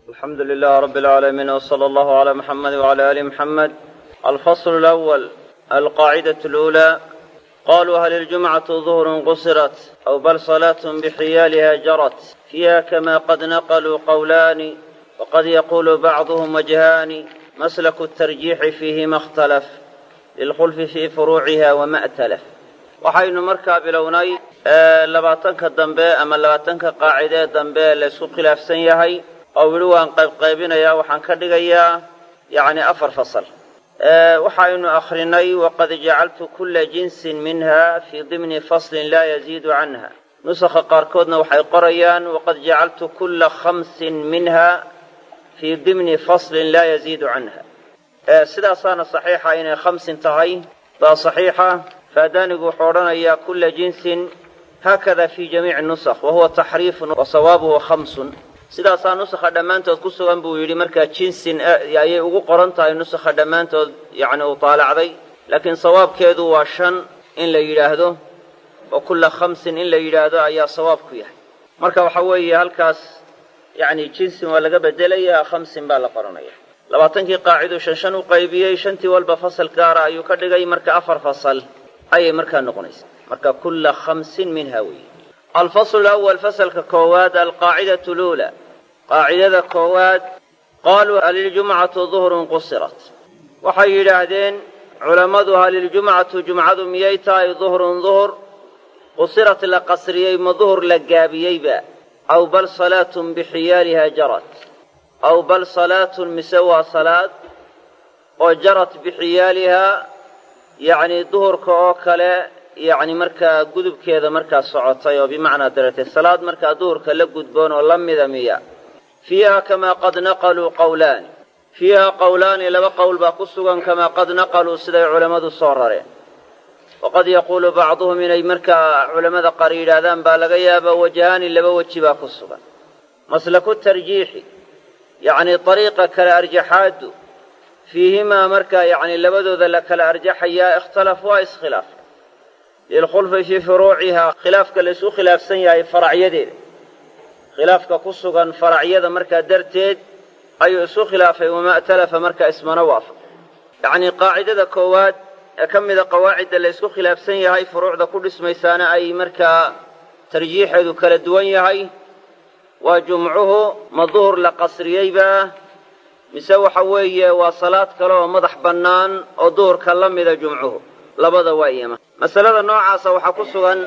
alxamdu lilah rab اlcaalamiin wslى allahu عlى muxamed wعlى ali muxamed alfasl اlأwl alqaacidaة اlأulى qaluu hal iljumcaةu ظuhr qusirat aw bal salaة bxiyaaliha jarat fiiha kama qad naqluu qowlaani waqad yaqulu bacduhm wajhaani maslaku الtarjiixi fiihima اkhtalaf lilkhulfi fii furuuciha wama اtalaf waxaynu markaa bilownay labaatanka dambe ama labaatanka qaacidee dambe laysku khilaafsan yahay oo weli waan qaybqaybinayaa waxaan ka dhigayaa yacni afar fasal waxaynu akhrinay waqad jacaltu kulla jinsin minha fii dimni faslin laa yaziidu canha nusakha qaarkoodna waxay qorayaan waqad jacaltu kulla khamsin minha fii dimni faslin laa yaziidu canha sidaasaana saxiixa inay khamsin tahay baa saxiixa faadaanigu wuxuu odhanayaa kulla jinsin haakada fii jamiici nusakh wa huwa taxriifun wa sawaabuhu khamsun sidaasaa nusakha dhammaantood ku sugan buu yidhi markaa jinsin ayay ugu qoran tahay nusakha dhammaantood yacni uu taalacday laakiin sawaabkeedu waa shan in la yidhaahdo wa kulla khamsin in la yidhaahdo ayaa sawaab ku yahay marka waxa weeye halkaas yacni jinsin waa laga bedelayaa khamsin baa la qoranaya labaatankii qaaciduu shan shan u qaybiyey shantii walba fasal gaara ayuu ka dhigay marka afar fasal ayay markaa noqonaysa marka kulla khamsin minha weeye alfaslu lawal fasalka koowaad alqaacidatu luula qaacidada koowaad qaaluu haliljumcatu duhrun qusirat waxay yidhaahdeen culammadu haliljumcatu jumcadu miyay tahay duhrun duhur qusirat la qasriyey ma duhur la gaabiyeyba aw bal salaatun bixiyaaliha jarat aw bal salaatun mise waa salaad oo jarat bixiyaalihaa yacni duhurka oo kale yacni markaa gudubkeeda markaa socotay oo bimacnaa dareetay salaad markaa duhurka la gudboon oo la mida miya fiiha kamaa qad naqaluu qowlaani fiiha qowlaani laba qowl baa ku sugan kamaa qad naqaluu siday culammadu soo rareen waqad yaquulu bacduhum inay markaa culammada qaar yidhaahdaan baa laga yaaba wajhaani laba weji baa ku sugan maslaku tarjiixi yacni ariiqa kale arjaxaadu fiihimaa markaa yacni labadooda la kala arjaxayaa ikhtalaf waa iskhilaaf lilkhulfi fii furuucihaa khilaafka la isku khilaafsan yahay faracyadeeda khilaafka ku sugan faracyada markaa darteed ayuu isu khilaafay wamaa talafa markaa ismana waafaq yacnii qaacidada koowaad ee ka mida qawaacidda la isku khilaafsan yahay furuucda ku dhismaysaana ay markaa tarjiixeedu kala duwan yahay waa jumcuhu ma duhur la qasriyeybaa mise waxa weeye waa salaad kale oo madax bannaan oo duhurka la mida jumcuhu labada waa iyama masalada noocaasa waxaa ku sugan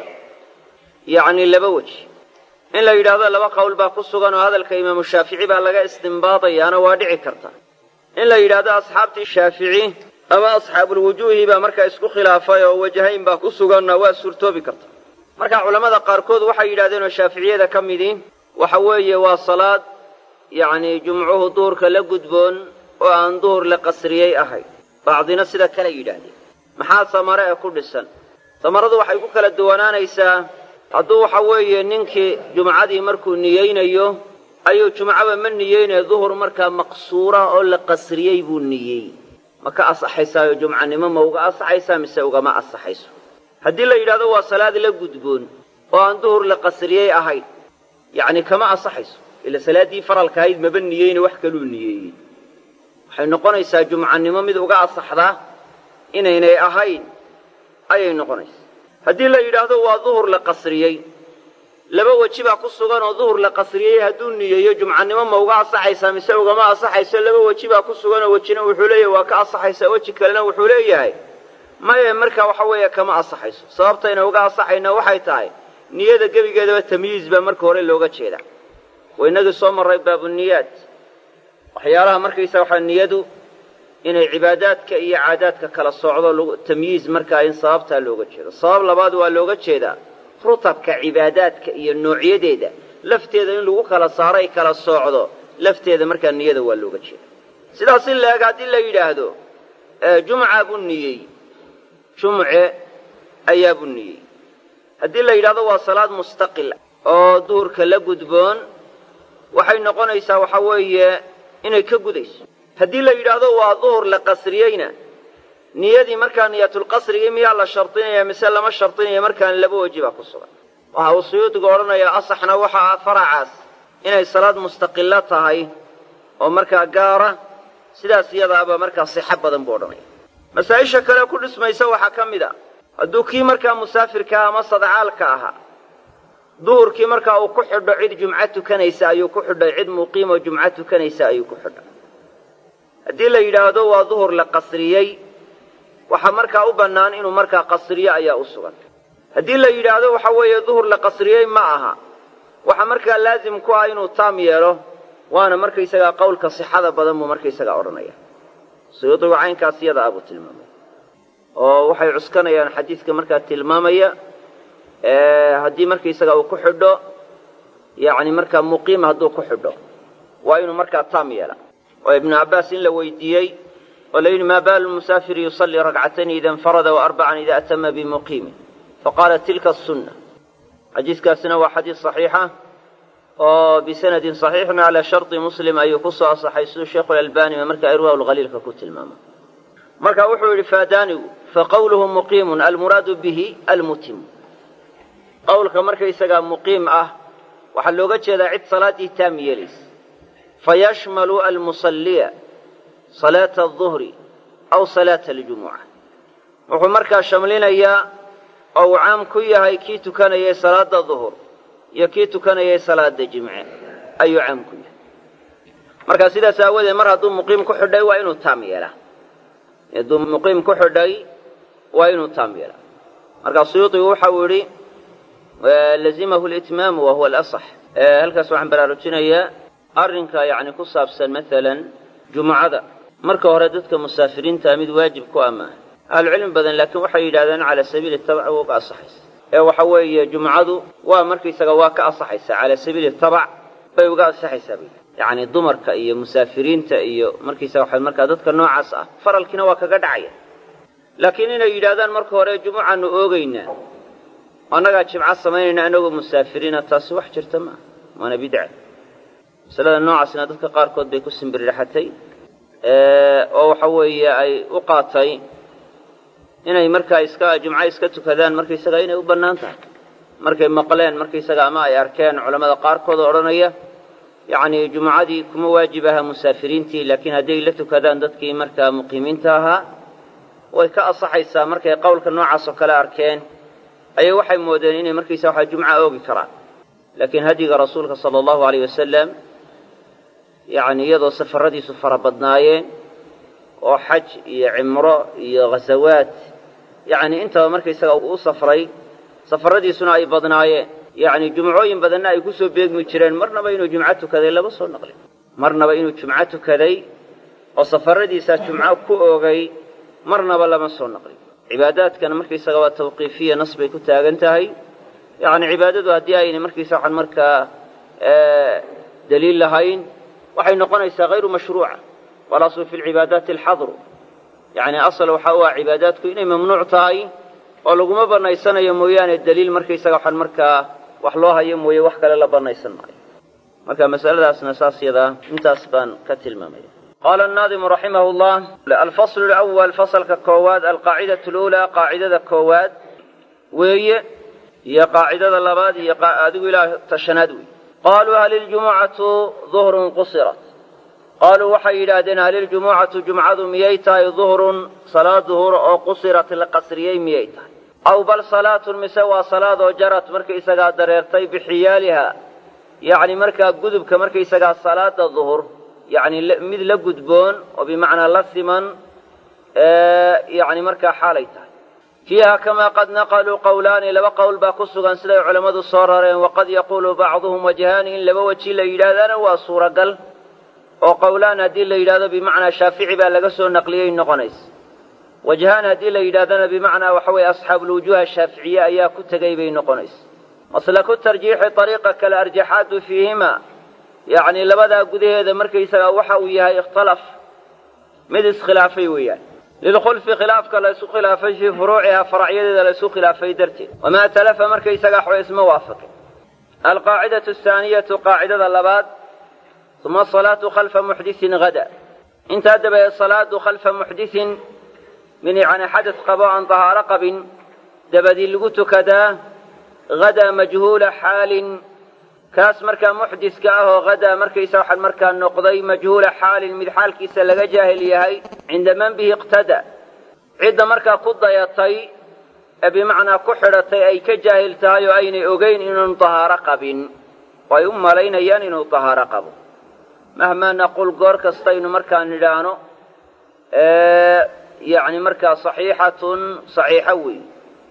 yacni laba weji in la yidhaahdo laba qowl baa ku sugan oo hadalka imaamu shaafici baa laga istimbaadayaana waa dhici karta in la yidhaahdo asxaabtii shaafici ama asxaabulwujuuhi baa markaa isku khilaafay oo wajahayn baa ku suganna waa suurtoobi karta marka culammada qaarkood waxay yidhahdeen oo shaaficiyada ka midii waxa weeye waa salaad yacni jumcuhu duhurka la gudboon oo aan duhur la qasriyey ahayd bacdina sida kale yidhaahdeen maxaa samare ee ku dhisan samaradu waxay ku kala duwanaanaysaa hadduu waxa weeye ninkii jumcadii markuu niyeynayo ayuu jumcaba ma niyeynaya duhur markaa maqsuura oo la qasriyey buu niyey ma ka asaxaysaayo jumcanimo ma uga asaxaysaa mise ugama asaxayso haddii la yidhahdo waa salaad la gudboon oo aan duhur la qasriyey ahayd yacni kama asaxayso ila salaaddii faralka ahayd maba niyeyne wax kaluu niyeeyey waxay noqonaysaa jumcanimo mid uga asaxdaa inaynay ahayn ayay noqonaysaa haddii la yidhaahdo waa duhur la qasriyey laba weji baa ku sugan oo duhur la qasriyey hadduu niyeeyo jumcanimo ma uga asaxaysaa mise ugama asaxayso laba weji baa ku sugan oo wejina wuxuu leeyahay waa ka asaxaysaa weji kalena wuxuu leeyahay maye markaa waxa weeye kama asaxayso sababtayna uga asaxayna waxay tahay niyada gebigeedaba tamyiiz baa marka hore looga jeeda waynagii soo marray baabuniyaad waxyaalaha markaysa waxaa niyadu inay cibaadaadka iyo caadaadka kala socdo tamyiiz markaa in sababtaa looga jeedo sabab labaad waa looga jeedaa rutabka cibaadaadka iyo noocyadeeda lafteeda in lagu kala saaro ay kala soocdo lafteeda markaa niyada waa looga jeeda sidaas in la-eg haddii la yidhaahdo jumca buu niyey jumce ayaa buu niyey haddii la yidhahdo waa salaad mustaqil oo duhurka la gudboon waxay noqonaysaa waxa weeye inay ka gudayso haddii la yidhaahdo waa duhur la qasriyeyna niyadii markaa niyatulqasrigii miyaa la shardinaya mise lama shardinaya markaan laba weji baa ku sugan waxa uu suyuudigu odhanayaa asaxna waxa ah faracaas inay salaad mustaqilo tahay oo markaa gaara sidaas iyadaaba markaa sixo badan buu odhanaya masaa-isha kale ku dhismaysa waxaa ka mid a hadduu kii markaa musaafirkaa ama sadcaalka ahaa duhurkii markaa uu ku xidho cid jumco tukanaysa ayuu ku xidhay cid muqiimoo jumco tukanaysa ayuu ku xidhay haddii la yidhaahdo waa duhur la qasriyey waxaa markaa u bannaan inuu markaa qasriyo ayaa u sugan haddii la yidhaahdo waxa weeye duhur la qasriyey ma aha waxaa markaa laazim ku ah inuu taam yeelo waana markaysagaa qowlka sixada badan buu markaysagaa odhanaya suyuudigu caynkaas iyada ah buu tilmaamay oo waxay cuskanayaan xadiidka markaa tilmaamaya haddii markaysaga uu ku xidho yacni markaa muqiim hadduu ku xidho waa inuu markaa taam yeela oo ibnu cabbaas in la weydiiyey oo la yidhi maa baalu musaafiri yusallii rakcatayn ida infarada wa arbacan ida atama bimuqiimin faqaala tilka asunna xadiiskaasina waa xadiis saxiixa oo bisanadin saxiixin calaa sharطi muslim ayuu ku soo asaxay siduu sheikhu lalbani markaa irwaa lhaliilka ku tilmaamay marka wuxuu yidhi faadaanigu faqawluhu muqiimun almuraadu bihi almutimu qowlka markaysagaa muqiim ah waxaa looga jeedaa cid salaaddii taam yeelaysa fayashmalu almusalliya salaata aduhri aw salaata aljumuca wuxuu markaa shamlinayaa oo uu caam ku yahay kii tukanayay salaada duhur iyo kii tukanayay salaada jimce ayuu caam ku yahay marka sidaas aawadeed mar hadduu muqiim ku xidhay waa inuu taam yeelaa hadduu muqiim ku xidhay waa inuu taam yeelaa marka suyuudigu waxa uu yidhi lazimahu litmaamu wa huwa alasax halkaas waxaan baraarujinayaa arrinka yacni ku saabsan maalan jumucada marka hore dadka musaafiriintaa mid waajib ku amaaha ahlucilmi badan laakiin waxay yidhahdeen cala sabiili tabac waa uga asaxaysa ee waxa weeye jumcadu waa markaysaga waa ka asaxaysaa cala sabiili tabac bay uga asaxaysaa bay yacni dumarka iyo musaafiriinta iyo markaysaga waxa markaa dadka noocaas ah faralkiina waa kaga dhacaya laakiin inay yidhahdaan marka hore jumucaanu oogaynaa annagaa jimco samaynayna anagoo musaafiriina taasi wax jirta maaha waana bidca masalada noocaasna dadka qaarkood bay ku simbiriraxatay oo waxa weeye ay u qaatay inay markaa iska jumco iska tukadaan markaysaga inay u bannaan tahay markay maqleen markaysaga ama ay arkeen culammada qaarkood oo odhanaya yacni jumucadii kuma waajib aha musaafiriintii laakiin hadday la tukadaan dadkii markaa muqiimiinta ahaa way ka asaxaysaa markay qowlka noocaas oo kale arkeen ayay waxay moodeen inay markaysa waxa jumca oogi karaan laakiin hadyiga rasuulka sala allahu alayh wasalam yacni iyadoo safaradiisu fara badnaayeen oo xaj iyo cimro iyo ghasawaad yacni intaba markaysaga u safray safaradiisuna ay badnaayeen yacni jumcooyin badanna ay ku soo beegmi jireen marnaba inuu jumco tukaday lama soo naqlin marnaba inuu jumco tukaday oo safaradiisaa jumco ku oogay marnaba lama soo naqlin cibaadaadkana markaysaga waa tawqiifiya nas bay ku taagan tahay yacni cibaadadu haddii ayna markaysa waxaan markaa daliil lahayn waxay noqonaysaa hayru mashruuca walaslu fi lcibaadaati alxadru yacni asal waxa u ah cibaadaadku inay mamnuuc tahay oo laguma bannaysanayo mooyaane daliil markaysaga waxaan markaa wax loo hayo mooye wax kale la bannaysan maayo marka masaladaasna saas yadaa intaas baan ka tilmaamaya qaala annaadimu raximah llah alfaslu lawal fasalka koowaad alqaacidatu luulaa qaacidada koowaad weeye iyo qaacidada labaad iyo adigu ilaa tashanaad wey qaaluu hal iljumucatu duhrun qusirat qaaluu waxay yidhaahdeen hal iljumucatu jumcadu miyay tahay duhrun salaad duhur oo qusirat la qasriyey miyay tahay aw bal salaatun mise waa salaadoo jarat markaysagaa dareertay bixiyaaliha yacni markaa gudubka markaysagaa salaada duhur yacni mid la gudboon oo bimacnaa la siman yacni markaa xaalay tahay fiiha kamaa qad naqaluu qowlaani laba qowl baa ku sugan siday culammadu soo rareen waqad yaquulu bacduhum wajhaani in laba weji la yidhaahdaana waa suuragal oo qowlaan haddii la yidhahdo bimacnaa shaafici baa laga soo naqliyey noqonaysa wajhaan haddii la yidhahdana bimacnaa waxa weeye asxaabuulwujuuha shaaficiye ayaa ku tegay bay noqonaysa maslaku tarjiixi ariiqa kale arjaxaatu fiihima yacni labadaa gudaheeda markaysagaa waxa uu yahay ikhtalaf mid iskhilaafay weeyaan lilkhulfi khilaafka la isu khilaafay fii furuucihaa faracyadeeda la isu khilaafay darteed wamaa talafa markaysagaa waxba isma waafaqin alqaacidatu ahaaniyatu qaacidada labaad uma asalaatu khalfa muxdisin hada intaa dabadeed salaadu khalfa muxdisin min yacni xadad qabo aan dahaaro qabin dabadii lagu tukadaa hadaa majhuula xaalin kaas markaa muxdiska ah oo hadaa markaysa waxaan markaa noqday majhuula xaalin mid xaalkiisa laga jaahil yahay cinda man bihi iqtada cidda markaa ku dayatay ee bimacnaa ku xidhatay ay ka jaahil tahay oo aynay ogeyn inuunu dahaaro qabin oo ay u malaynayaan inuu dahaaro qabo mahmaa naqul goor kastaynu markaa nidhaahno yacni markaa saxiixatun saxiixo weyn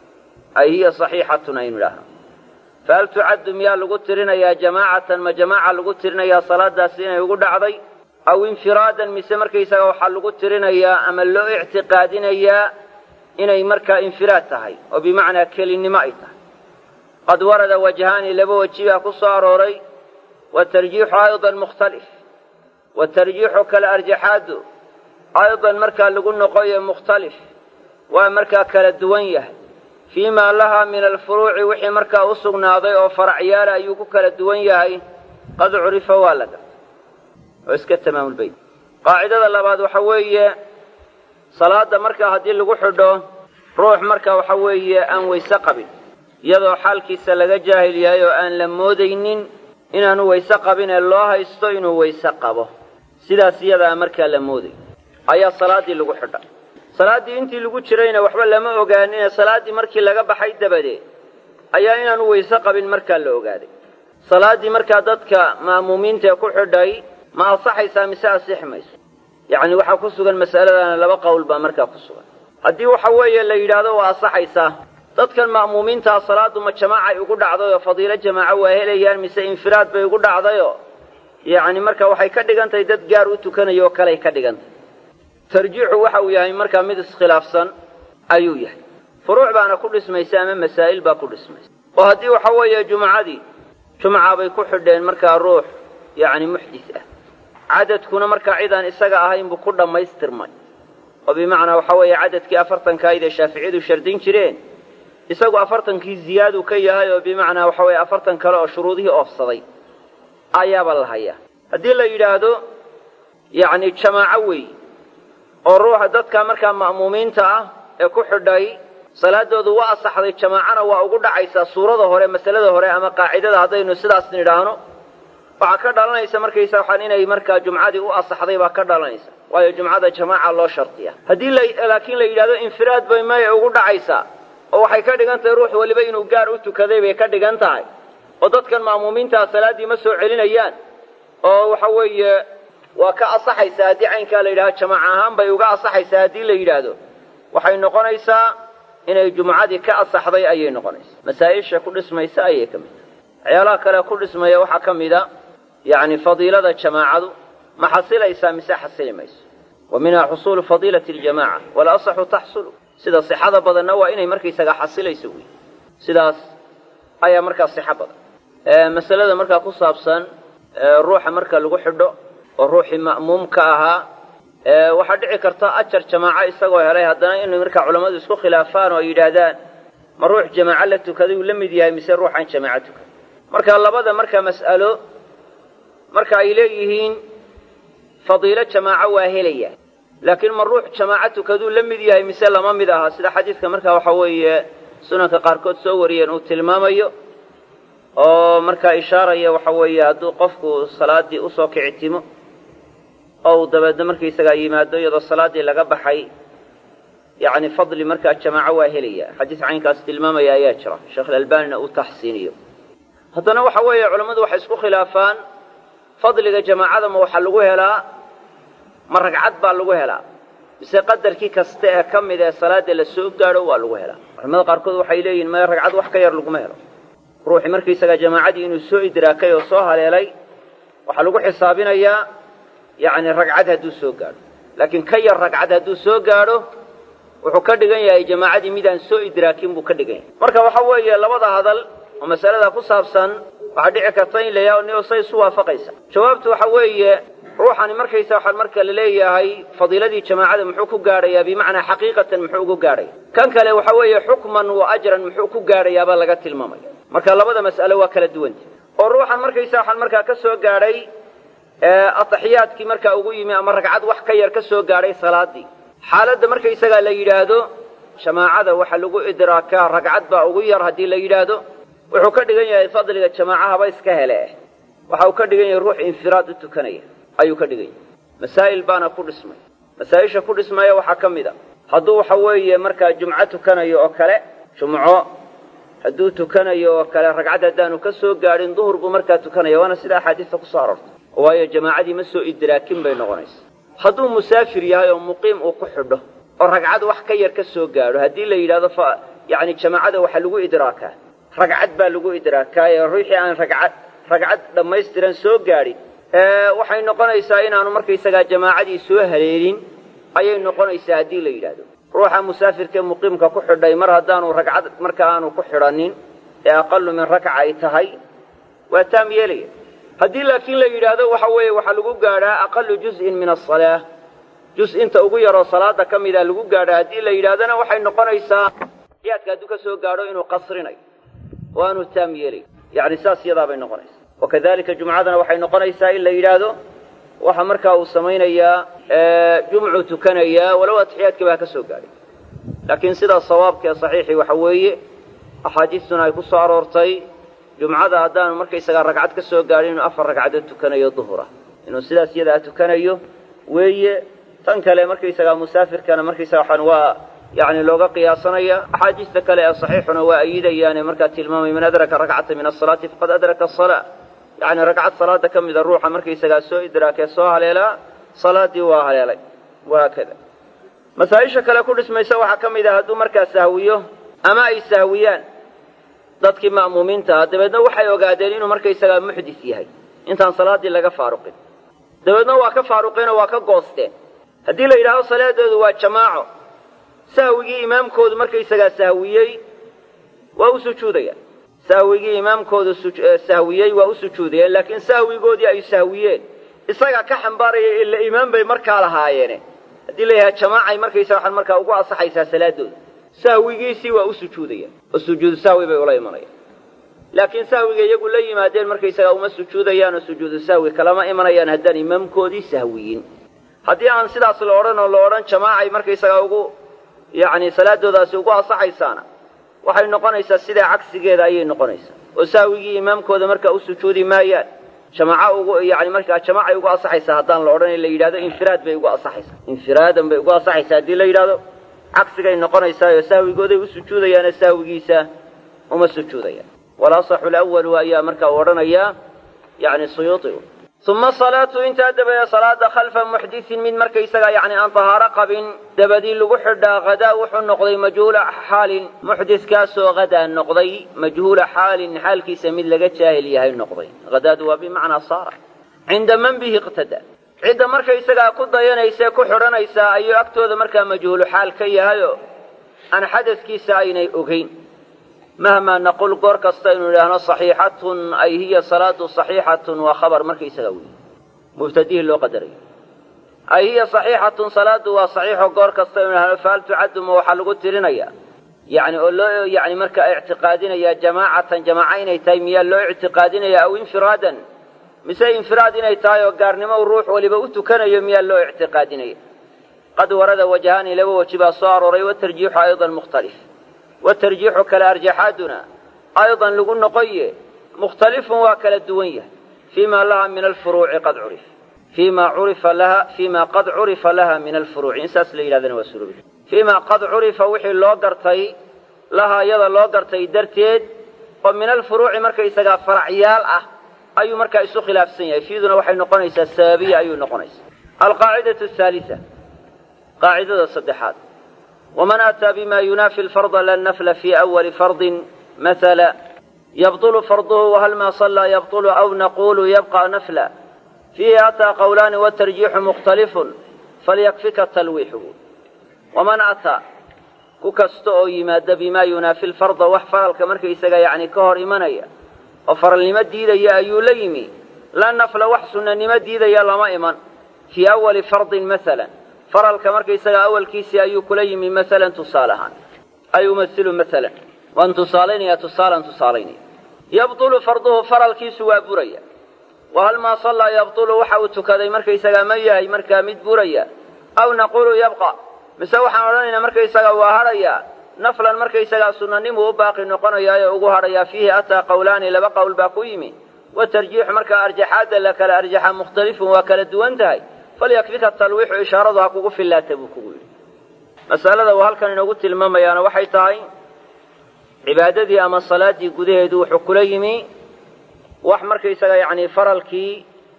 ay hiya saxiixatun aynu idhaahno fahal tucaddu miyaa lagu tirinayaa jamaacatan ma jamaaca lagu tirinayaa salaadaasi inay ugu dhacday aw infiraadan mise markaysaga waxaa lagu tirinayaa ama loo ictiqaadinayaa inay markaa infiraad tahay oo bimacnaa kelinnimo ay tahay qad warada wajhaani laba weji baa ku soo arooray watarjiixu aydan mukhtalif watarjiixu kala arjaxaadu aydan markaa lagu noqoyo mukhtalif waa markaa kala duwan yahay fii maa lahaa min alfuruuci wixii markaa u sugnaaday oo faracyaala ayuu ku kala duwan yahay qad curifa waa la gartay oo iska tamaamulbayt qaacidada labaad waxa weeye salaadda markaa haddii lagu xidho ruux marka waxa weeye aan weyse qabin iyadoo xaalkiisa laga jaahil yahay oo aan la moodaynin inaanu weyse qabin ee loo haysto inuu weyse qabo sidaas iyadaa markaa la mooday ayaa salaaddii lagu xidha salaaddii intii lagu jirayna waxba lama ogaaninee salaaddii markii laga baxay dabadeed ayaa inaanu weyse qabin markaa la ogaaday salaaddii markaa dadka ma'muumiintaee ku xidhay ma ansaxaysaa mise ansixi mayso yacni waxaa ku sugan masaladana laba qowl baa markaa ku sugan haddii waxa weeye la yidhaahdo waa ansaxaysaa dadkan ma'muumiintaa salaaddu ma jamaacay ugu dhacday oo fadiilo jamaaco waa helayaan mise infiraad bay ugu dhacdayoo yacni marka waxay ka dhigan tahay dad gaar u tukanaya oo kaley ka dhigan tahay tarjiixu waxa uu yahay markaa mid iskhilaafsan ayuu yahay furuuc baana ku dhismaysa ama masaa'il baa ku dhismaysa oo haddii waxa weeye jumcadii jumca bay ku xidheen markaa ruux yacni muxdis ah cadadkuna markaa cidaan isaga ahayn buu ku dhammaystirmay oo bimacnaa waxa weeye cadadkii afartankaayid ee shaaficiyadu shardin jireen isagu afartankii ziyaaduu ka yahay oo bimacnaa waxa weeye afartan kale oo shuruudihii oofsaday ayaaba la hayaa haddii la yidhaahdo yacni jamaaco weey oo ruuxa dadka markaa ma'muumiinta ah ee ku xidhay salaadoodu waa asaxday jamaacana waa ugu dhacaysaa suurada hore masalada hore ama qaacidada haddaynu sidaas nidhaahno waxaa ka dhalanaysa markaysa waxaan inay markaa jumcadii u asaxday baa ka dhalanaysa waayo jumcada jamaaca loo shardiya haddii laakiin la yidhahdo infiraad bay maya ugu dhacaysaa oo waxay ka dhigan tahay ruux weliba inuu gaar u tukaday bay ka dhigan tahay oo dadkan ma'muumiintaa salaaddii ma soo celinayaan oo waxa weeye waa ka asaxaysaa haddii caynkaa la yidhahdo jamaac ahaan bay uga asaxaysaa haddii la yidhaahdo waxay noqonaysaa inay jumcadii ka asaxday ayay noqonaysaa masaa'isha ku dhismaysa ayay ka mid tahay waxyaalaha kale ku dhismaya waxaa ka mid a yacni fadiilada jamaacadu ma xasilaysaa mise xasili mayso wa minha xusuulu fadiilati aljamaca walasaxu taxsulu sida sixada badanna waa inay markaysaga xasilayso wey sidaas ayaa markaa sixo badan masalada markaa ku saabsan ruuxa marka lagu xidho oo ruuxii ma'muumka ahaa waxaa dhici karta ajar jamaaco isagoo helay haddana inay markaa culammadu isku khilaafaan oo ay yidhaahdaan ma ruux jamaaco la tukaday uu la mid yahay mise ruuxaan jamaaco tukan marka labada markaa mas'alo marka ay leeyihiin fadiilo jamaaco waa helaya laakiin ma ruux jamaaco tukaduu la mid yahay mise lama mid aha sida xadiidka markaa waxa weeye sunanka qaarkood soo wariyeen uu tilmaamayo oo markaa ishaaraya waxa weeye hadduu qofku salaaddii usoo kicitimo oo uu dabeedna markaysagaa yimaado iyadoo salaaddii laga baxay yacni fadli markaa jamaaco waa helaya xadiis caynkaas tilmaamaya ayaa jira sheekh alalbanina uu taxsiiniyo haddana waxa weeye culammadu waxay isku khilaafaan fadliga jamaacada ma waxaa lagu helaa ma ragcad baa lagu helaa mise qadarkii kasta ee ka mid ee salaadda la soo gaadho waa lagu helaa culamada qaarkood waxay leeyihin maya ragcad wax ka yar laguma helo ruuxii markaysagaa jamaacadii inuu soo idraakay oo soo haleelay waxaa lagu xisaabinayaa yacni ragcad hadduu soo gaadho laakiin ka yar ragcad hadduu soo gaadho wuxuu ka dhigan yahay jamaacadii midaan soo idraakin buu ka dhigan yahay marka waxa weeye labada hadal oo masalada ku saabsan waxaa dhici karta in la yaha ni say isu waafaqaysa jawaabtu waxa weeye ruuxani markaysa waxaan marka la leeyahay fadiiladii jamaacada muxuu ku gaadhayaa bimacnaa xaqiiqatan muxuu ugu gaadhaya kan kale waxa weeye xukman wa ajran muxuu ku gaadhayaabaa laga tilmaamaya marka labada mas'alo waa kala duwanta oo ruuxan markaysa waxaan markaa ka soo gaadhay ataxiyaadkii markaa ugu yimi ama ragcad wax ka yar ka soo gaadhay salaadii xaaladda markaysagaa la yidhaahdo jamaacada waxa lagu idraakaa ragcad baa ugu yar haddii la yidhaahdo wuxuu ka dhigan yahay fadliga jamaacahaba iska hele waxa uu ka dhigan yahay ruux infiraad u tukanaya ayuu ka dhigan yahay masaa'il baana ku dhismay masaa-isha ku dhismaya waxaa ka mid a hadduu waxa weeye markaa jumco tukanayo oo kale jumco hadduu tukanayo oo kale ragcad haddaanu ka soo gaadhin duhur buu markaa tukanaya waana sida axaadiista ku soo aroortay waayo jamaacadii ma soo idraakin bay noqonaysa hadduu musaafir yahay oo muqiim uu ku xidho oo ragcad wax ka yar ka soo gaadho haddii la yidhahdo fa yacni jamaacada waxaa lagu idraakaa ragcad baa lagu idraakaa ee ruuxii aan ragcad ragcad dhammaystiran soo gaadhin waxay noqonaysaa inaanu markaysagaa jamaacadii soo haleelin ayay noqonaysaa haddii la yidhaahdo ruuxa musaafirkaee muqiimka ku xidhay mar haddaanu ragcad marka aanu ku xidhanin ee aqalu min rakca ay tahay waa taam yeelaya haddii laakiin la yidhaahdo waxa weeye waxaa lagu gaadhaa aqalu juz'in min asalaa juz inta ugu yaroo salaada ka mida lagu gaadhaa haddii la yidhahdona waxay noqonaysaa yaadka hadduu ka soo gaadho inuu qasrinayo oo aanu taam yeelay yacni saas yadaabay noqonaysaa wakadalika jumcadana waxay noqonaysaa in la yidhaahdo waxa markaa uu samaynayaa jumcuu tukanayaa walow atixiyaadkiiba ha ka soo gaadhay laakiin sidaa sawaabka ee saxiixii waxa weeye axaadiistuna ay ku soo aroortay jumcada haddaanu markaysagaa ragcad ka soo gaadhin inuu afar ragcadood tukanayo duhura inuu sidaas yadaa tukanayo weeye tan kale markaysagaa musaafirkana markaysaga waxaan waa yacni looga qiyaasanaya axaadiista kale ee saxiixuna waa ayidayaane markaa tilmaamay man adraka rakcata min asalaati faqad adraka asalaa yacni ragcad salaada ka mida ruuxa markaysagaa soo idraakee soo haleelaa salaadii waa haleelay wahaakada masaa-isha kale ku dhismaysa waxaa ka mid ah hadduu markaa sahwiyo ama ay sahwiyaan dadkii ma'muumiinta ah dabeedna waxay ogaadeen inuu markaysagaa muxdis yahay intaan salaaddii laga faaruqin dabeedna waa ka faaruqeenoo waa ka goosteen haddii la yidhaahdo salaadoodu waa jamaaco sahwigii imaamkoodu markaysagaa sahwiyey waa u sujuudayaan sahwigii imaamkoodu sahwiyey waa u sujuudayeen laakiin sahwigoodii ay sahwiyeen isagaa ka xambaaraya ila imaam bay markaa lahaayeene haddii la yidhaha jamaacay markaysaga waxaan markaa ugu asaxaysaa salaadooda sahwigiisii waa u sujuudayaan oo sujuudu sahwi bay ula imanayaan laakiin sahwiga iyagu la yimaadeen markaysagaa uma sujuudayaan oo sujuudu sahwi kalama imanayaan haddaan imaamkoodii sahwiyin haddii aan sidaas la odhan oo la odhan jamaacay markaysagaa ugu yacni salaadoodaasi ugu asaxaysaana waxay noqonaysaa sidaa cagsigeeda ayay noqonaysaa oo sahwigii imaamkooda markaa u sujuudi maayaan jamaaco ugu yani markaa jamaacay ugu asaxaysaa haddaan la odhan la yidhahdo infiraad bay ugu asaxaysaa infiraadan bay ugu asaxaysaa haddii la yidhahdo cagsigay noqonaysaa oo sahwigooday u sujuudayaane sahwigiisa uma sujuudayaan walasaxu lawalu ayaa markaa u odhanayaa yani suyuuigu uma salaatu intaa dabadeed salaada khalfa muxdisin mid markaysaga yani aan tahaaro qabin dabadii lagu xidhaa hadaa wuxuu noqday majhuula xaalin muxdiskaasoo hadaa noqday majhuula xaalin xaalkiisa mid laga jaahil yahay noqday hadaadu waa bimacnaa saara cinda man bihi iqtadaa cidda markaysagaa ku dayanaysa ku xidhanaysaa ayuu agtooda markaa majhuulu xaal ka yahayo aan xadaskiisa aynay ogeyn mahmaa naqul goor kasta inu idhaahno saxiixatun ay hiya salaadu saxiixatun waa khabar markaysaga wey mubtadihii loo qadarayo ay hiya saxiixatun salaadu waa saxiixo goor kasta inu idhahno fahal tucaddu ma waxaa lagu tirinayaa yani oo loo yani markaa ictiqaadinayaa jamaacatan jamaaca inay tahay miyaa loo ictiqaadinaya aw infiraadan mise infiraad inay tahay oo gaarnimo ruux waliba u tukanayo miyaa loo ictiqaadinaya qad warada wajahaani laba weji baa soo arooray watarjiixu aydan mukhtalif watarjiixu kale arjaxaaduna aydan lagu noqoye mukhtalifun waa kala duwan yahay fiima laha min alfuruuci qad curif fiima curifa laha fiima qad curifa laha min alfuruuci in saas la yidhahdana waa surubi fiima qad curifa wixii loo gartay laha iyada loo gartay darteed oo min alfuruuci markaysagaa faracyaal ah ayuu markaa isu khilaafsan yahay fiiduna waxay noqonaysaa sababiya ayuu noqonaysaa alqaacidatu ahaalisa qaacidada saddexaad waman aataa bima yunaafi alfarda la nafla fii awali fardin mahala yabطulu farduhu wahal maa sallaa yabطulu aw naqulu yabqa nafla fiihi ataa qawlaani watarjiixu mukhtalifun falyakfika talwiixuhu waman ataa ku kasta oo yimaada bimaa yunaafi lfarda wax faralka markaysaga yacni ka hor imanaya oo faralnimo diidaya ayuu la yimi la nafla wax sunnanimo diidaya lama iman fii awali fardin masalan faralka markaysaga awalkiisii ayuu kula yimi masalan tusaale ahaan ay umasilu masalan waan tusaalaynaya tusaalan tusaalaynaya yabtulu farduhu faralkiisu waa buraya wa hal maa sallaa yabtulu waxa uu tukaday markaysagaa ma yahay markaa mid buraya aw naqulu yabqa mise waxaan odhanaynaa markaysaga waa hadhayaa naflan markaysagaa sunanimu u baaqi noqonayaayo ugu hadhayaa fiihi ataa qawlaani laba qowl baa ku yimi watarjiixu markaa arjaxaadda la kala arjaxa mukhtalifun waa kala duwan tahay falyakfika talwiixu ishaaradu ha kugu fillaata buu kugu yidhi masalada uu halkan inoogu tilmaamayaana waxay tahay cibaadadii ama salaaddii gudaheedu wuxuu kula yimi wax markaysaga yacni faralkii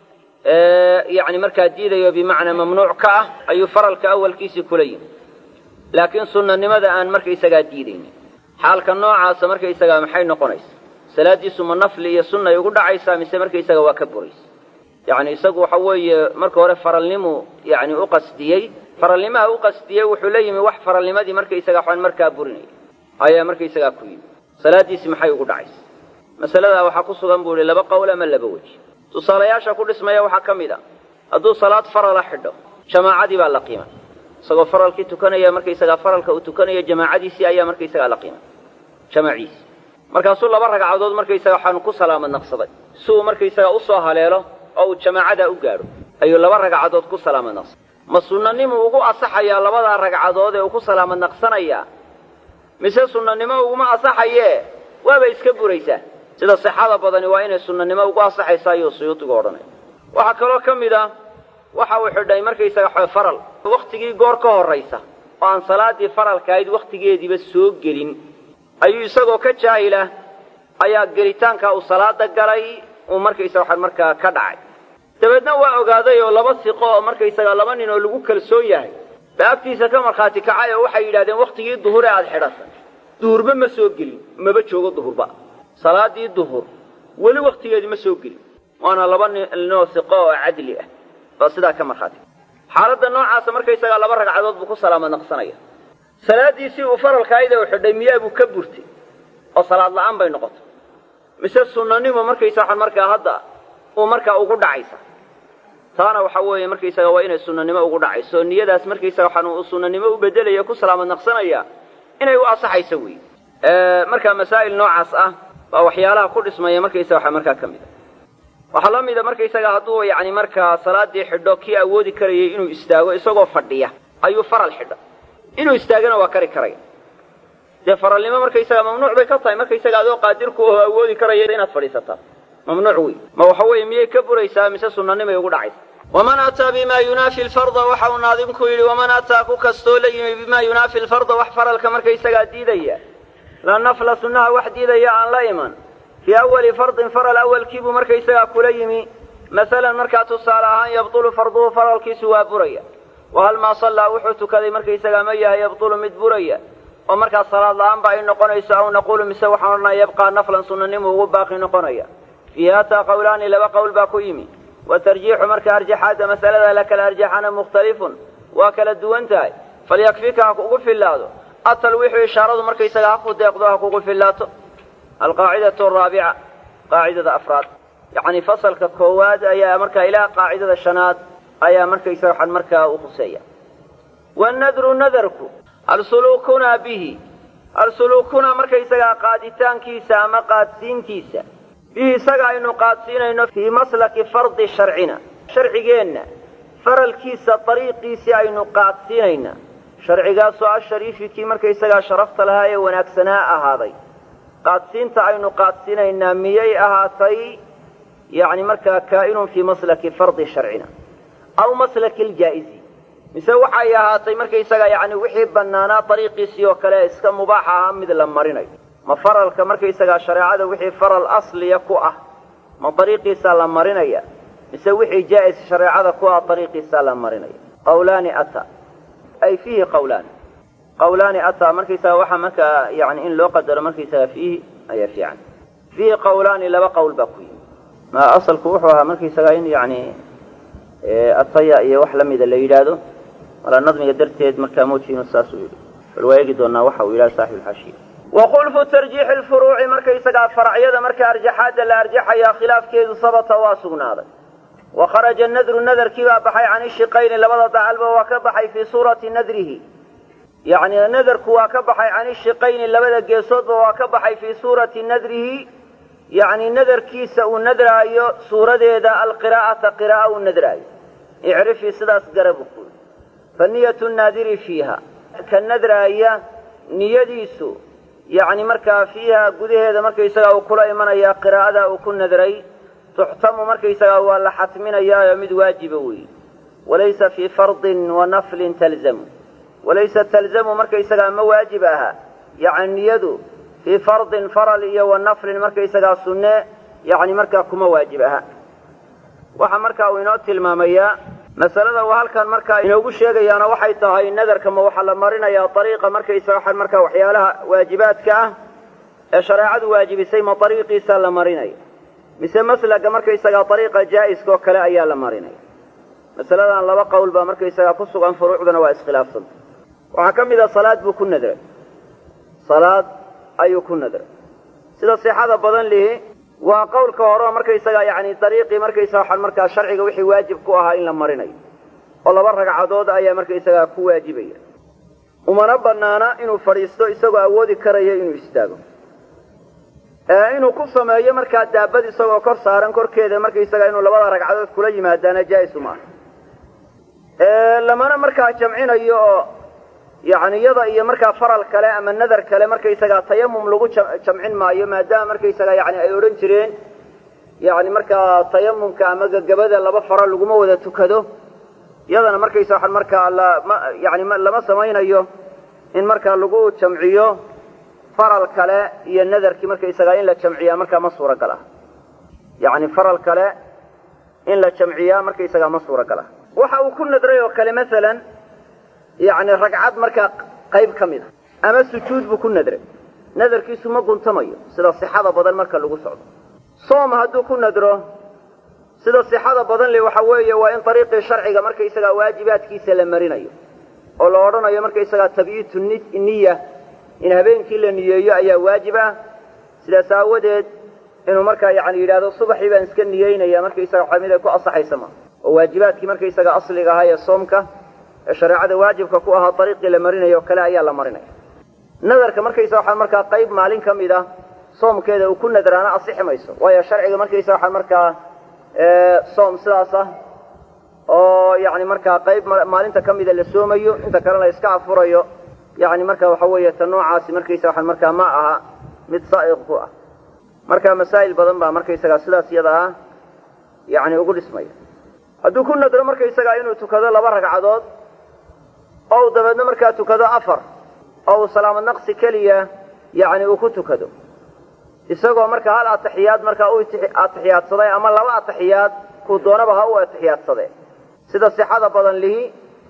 yani markaa diidayo bimacnaa mamnuuc ka ah ayuu faralka awalkiisii kula yimi laakiin sunnanimada aan markaysagaa diidaynin xaalka noocaasa markaysagaa maxay noqonaysa salaaddiisu ma nafli iyo sunnay ugu dhacaysaa mise markaysaga waa ka buraysa yacni isagu waxa weeye marka hore faralnimu yani u qasdiyey faralnimaha u qasdiyey wuxuu la yimi wax faralnimadii markaysaga waxaan markaa burinaya ayaa markaysagaa ku yimi salaaddiisi maxay ugu dhacaysa masaladaa waxaa ku sugan buu ihi laba qowl ama laba weji tusaalayaasha ku dhismaya waxaa ka mid a hadduu salaad farala xidho jamaacadii baa la qiimay isagoo faralkii tukanaya markaysagaa faralka uu tukanayo jamaacadiisii ayaa markaysagaa la qiimay jamaciisii markaasuu laba ragcadood markaysaga waxaanu ku salaamad naqsaday si uu markaysagaa usoo haleelo oo uu jamaacadaa u gaadho ayuu laba ragcadood ku salaamad naqsaday ma sunnanimu ugu asaxayaa labadaa ragcadood ee uu ku salaamad naqsanayaa mise sunnanimo uguma asaxayee waaba iska buraysaa sida sixada badani waa inay sunnanimo ugu asaxaysa ayuu suyuudigu odhanaya waxaa kaloo ka mid ah waxa uu xidhay markaysaga faral wakhtigii goor ka horraysa oo aan salaaddii faralka ahayd wakhtigeediiba soo gelin ayuu isagoo ka jaahilah ayaa gelitaankaa uu salaada galay uu markaysaga waxaan markaa ka dhacay dabeedna waa ogaaday oo laba siqo oo markaysaga laba nin oo lagu kalsoon yahay baa agtiisa ka markhaati kacay oo waxay yidhahdeen wakhtigii duhur ee aada xidhatay duhurba ma soo gelin maba joogo duhurba salaadii duhur weli wakhtigeedii ma soo gelin waana laba ninoo siqo oo cadli ah baa sidaa ka markhaati xaaladda noocaasa markaysagaa laba ragcadood buu ku salaamad naqsanaya salaaddiisii uu faralkaayda u xidhay miyaabuu ka burtay oo salaad la'aan bay noqotay mise sunnanimo markaysa waxaan markaa hadda uu markaa ugu dhacaysa taana waxa weeye markaysaga waa inay sunnanimo ugu dhacayso oo niyadaas markaysaga waxaan uu sunnanimo u bedelaya ku salaamad naqsanaya inay u asaxayso wey markaa masaa'il noocaas ah baa waxyaalaha ku dhismaya markaysaga waxa markaa ka mid a waxaa la mida markaysaga hadduu yacni markaa salaaddii xidho kii awoodi karayay inuu istaago isagoo fadhiya ayuu faral xidha inuu istaagana waa kari karaya dee faralnimo markaysaga mamnuuc bay ka tahay markaysaga adoo qaadirku oo awoodi karaya inaad fadhiisataa mamnuuc wey ma waxa weeye miyay ka buraysaa mise sunnanimay ugu dhacaysa waman ataa bima yunaafi lfarda waxa uu naadimku yidhi waman ataa ku kastoo la yimi bima yunaafi lfarda wax faralka markaysagaa diidaya la nafla sunnaha wax diidaya aan la iman fii awali fardin faral awalkiibuu markaysagaa kula yimi masalan markaa tusaale ahaan yabtulu farduhu faralkiisu waa buraya wahal maa sallaa wuxuu tukaday markaysagaa ma yahay yabtulu mid buraya oo markaa salaad la-aan ba ay noqonayso aw naquulu mise waxaan odhanaya yabqaa naflan sunnanimu ugu baaqi noqonaya fiihi ataa qawlaani laba qowl baa ku yimi watarjiixu marka arjaxaadda masalada la kala arjaxana mukhtalifun waa kala duwan tahay falyakfika ha kugu fillaado atalwiixu ishaaradu markaysaga ha ku deeqdo ha kugu fillaato alqaacidatu araabica qaacidada afraad yacni fasalka koowaad ayaa markaa ilaa qaacidada shanaad ayaa markaysaga waxaan markaa u khuseeya wanadru nadarku alsuluukunaa bihi alsuluukunaa markaysagaa qaaditaankiisa ama qaadsiintiisa bihi isaga aynu qaadsiinayno fii maslaki fardi sharcina sharcigeenna faralkiisa dariiqiisii aynu qaadsiinayna sharcigaasoo ashariifi kii markaysagaa sharafta lahaa ee wanaagsanaa ahaaday qaadsiinta aynu qaadsiinaynaa miyay ahaatay yacni markaa kaa'inun fii maslaki fardi sharcina aw maslaki ljaa'izi mise waxay ahaatay markaysaga yacni wixii bannaanaa dariiqiisii oo kale iska mubaax ahaa mid la marinayo ma faralka markaysagaa shareecada wixii faral asliya ku ah ma dariiqiisaa la marinaya mise wixii jaa'is shareecada ku ah dariiqiisaa la marinaya qawlaani ata ay fiihi qawlaani qawlaani ataa markaysaga waxaa markaa yani in loo qadaro markaysaga fiihi ayaa fiican fiihi qawlaani laba qowl baa ku yimi ma asalku wuxuu ahaa markaysaga in yani ataya iyo wax lamida la yidhaahdo walaa nadmiga darteed markaa moodkiinu saasuu yidhi bal waa eegi doonaa waxa uu yidhaha saaxibu lxaashiya wakhulfu tarjiixi lfuruuci markaysagaa faracyada marka arjaxaadda la arjaxayaa khilaafkeedu sabata waa sugnaaday wa kharaja nadru nadarkii baa baxay can ishiqayni labada dacalba waa ka baxay fii suurati nadrihi yacni nadarku waa ka baxay can ishiqayni labada geesoodba waa ka baxay fii suurati nadrihi yacni nadarkiisa uu nadraayo suuradeeda alqiraa'ata qiraa'a uu nadraayo icrifii sidaas garabu ku fa niyatu naadiri fiiha ka nadraaya niyadiisu yacni markaa fiiha gudaheeda markaysagaa uu kula imanayaa qiraa'ada uu ku nadray tuxtamu markaysagaa waa la xatminayaayo mid waajiba weeye walaysa fii fardin wa naflin talzamu walaysa talzamu markaysagaa ma waajib aha yacni niyadu fii fardin faral iyo wa naflin markaysagaa sunne yacni markaa kuma waajib aha waxaa markaa uu inoo tilmaamayaa masalada uu halkan markaa inoogu sheegayaana waxay tahay nadarka ma waxaa la marinayaa ariiqa markaysaga markaa waxyaalaha waajibaadka ah ee shareecadu waajibisay ma ariiqiisa la marinaya mise maslaga markaysagaa ariiqa jaa'iska oo kale ayaa la marinaya masaladan laba qowl baa markaysagaa ku sugan furuucduna waa iskhilaafsanta waxaa ka mid a salaad buu ku nadray salaad ayuu ku nadray sida sixada badan lihi waa qowlka hore oo markaysagaa yacni dariiqii markaysaga waxaan markaa sharciga wixii waajib ku ahaa in la marinayo oo laba ragcadood ayaa markaysagaa ku waajibaya umana banaana inuu fadhiisto isagoo awoodi karaya inuu istaago inuu ku sameeyo markaa daabad isagoo kor saaran korkeeda markaysagaa inuu labada ragcadood kula yimaadaana jaa-is uma aha lamana markaa jamcinayo oo yacni iyada iyo markaa faral kale ama nadar kale markaysagaa tayamum lagu jamcin maayo maadaama markaysagaa yani ay odhan jireen yani markaa tayamumka ama gagabada laba faro laguma wada tukado iyadana markaysa waxaan markaa lama yani lama samaynayo in markaa lagu jamciyo faral kale iyo nadarkii markaysagaa in la jamciyaa markaa ma suuragal ah yani faral kale in la jamciyaa markaysagaa ma suuragal ah waxa uu ku nadray oo kale masalan yacni ragcad markaa qayb ka mid a ama sujuud buu ku nadray nadarkiisu ma guntamayo sida sixada badan marka lagu socdo soom hadduu ku nadro sida sixada badan le waxa weeye waa in ariiqii sharciga markaysagaa waajibaadkiisa la marinayo oo la odhanayo markaysagaa tabyiitu niya in habeenkii la niyeeyo ayaa waajib ah sidaas aawadeed inuu markaa yani yidhahdo subaxii baan iska niyeynaya markaysaga waxa mid ay ku asaxaysa ma oo waajibaadkii markaysaga asliga ahaa ee soomka ee shareecada waajibka ku ahaa ariiqii la marinayo o kale ayaa la marinaya nadarka markaysa waxaa markaa qayb maalin ka mid a soomkeeda uu ku nadraana asixi mayso waayo sharciga markaysa waxaa markaa soom sidaas ah oo yani markaa qayb maalinta ka mida la soomayo inta kalena la iska afurayo yani marka waxa weeye ta noocaasi markaysa waxaa markaa ma aha mid saa'iq ku ah marka masaa'il badan baa markaysagaa sidaas iyada ah yani ugu dhismaya hadduu ku nadro markaysagaa inuu tukado laba ragcadood oo u dabeedna markaa tukado afar oo uu salaamad naqsi keliya yani uu ku tukado isagoo markaa hal atixiyaad markaa u atixiyaadsaday ama laba atixiyaad kuu doonaba ha u atixiyaadsadee sida sixada badan lihi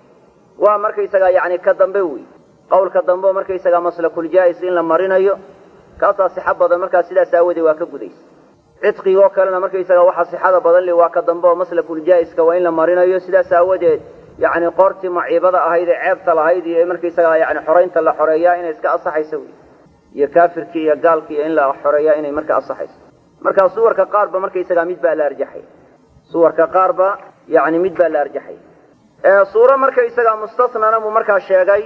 waa markaysagaa yani ka dambe wey qawlka dambe oo markaysagaa maslakuljaa'is in la marinayo kaasaa sixa badan markaa sidaas aawadee waa ka gudaysa cidqigoo kalena markaysagaa waxaa sixada badan li waa ka dambe oo maslakuljaa'iska waa in la marinayo sidaas aawadeed yani qoortii maciibada ahayd ee ceebta lahayd iyo markaysagaa yani xoraynta la xoreeyaa inay iska asaxayso wey iyo kaafirkii iyo gaalkii in la xoreeyaa inay marka asaxayso markaa suwarka qaarba markaysagaa mid baa la arjaxay suwarka qaarba yani mid baa la arjaxay suuro markaysagaa mustasnana buu markaa sheegay